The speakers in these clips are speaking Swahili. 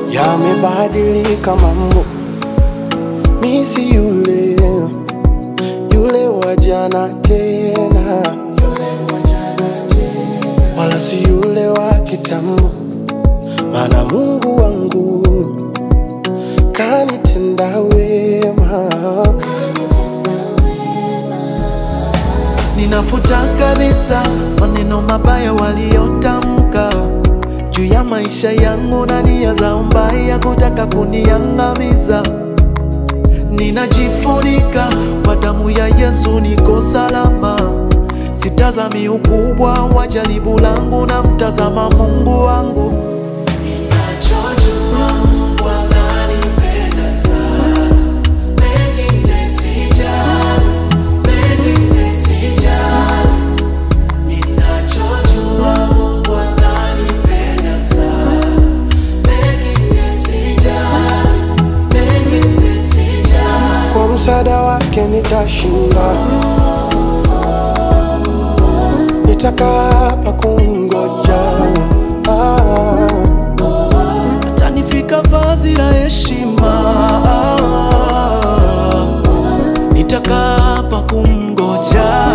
Yamebadilika mambo, mi si yule yule wa jana tena, wala si yule wa kitambo, maana Mungu wangu kanitenda wema. Ninafuta kabisa maneno mabaya waliotamka juu ya maisha yangu na nia zao mbaya kutaka kuniangamiza. Ninajifunika kwa damu ya Yesu, niko salama. Sitazami ukubwa wa jaribu langu, na mtazama Mungu wangu. Ninachojua Mungu ananipenda sana, mengine sijali, mengine sijali. Ninachojua Mungu ananipenda sana, mengine sijali, mengine sijali. Kwa msaada wake nitashinda, nitakaa hapa kungoja ah. Tanifika vazi la heshima, nitakaa hapa kumgoja.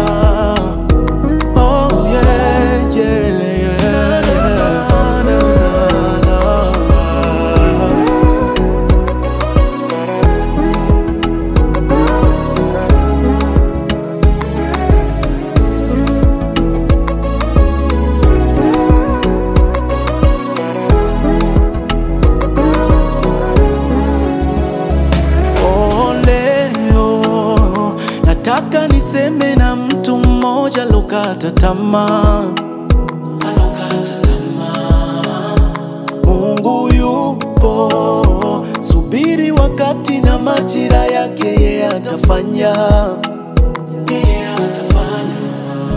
Oh, yeah, yeah, yeah. Na, na, na, na. Oh, leo nataka niseme na mtu mmoja alokata tamaa, alokata tamaa. Mungu yupo, subiri wakati na majira yake, yeye atafanya, yeye atafanya.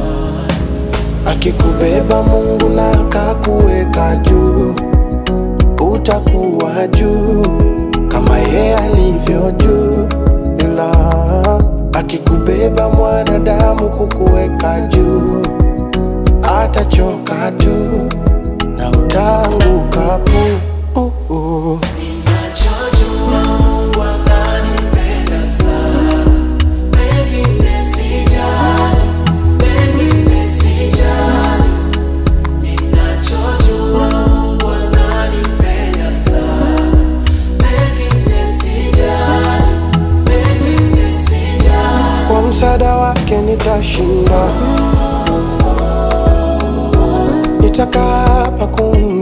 Akikubeba Mungu na akakuweka juu, utakuwa juu kama yeye alivyo juu. Ila akikubeba mwanadamu kukuweka juu, atachoka tu na utaanguka pu. Uh, uh. Ninachojua Mungu ananipenda sana, mengine sijali, mengine sijali. Ninachojua Mungu ananipenda sana, mengine sijali, mengine sijali. Kwa msaada wake nitashinda, nitakaa hapa kum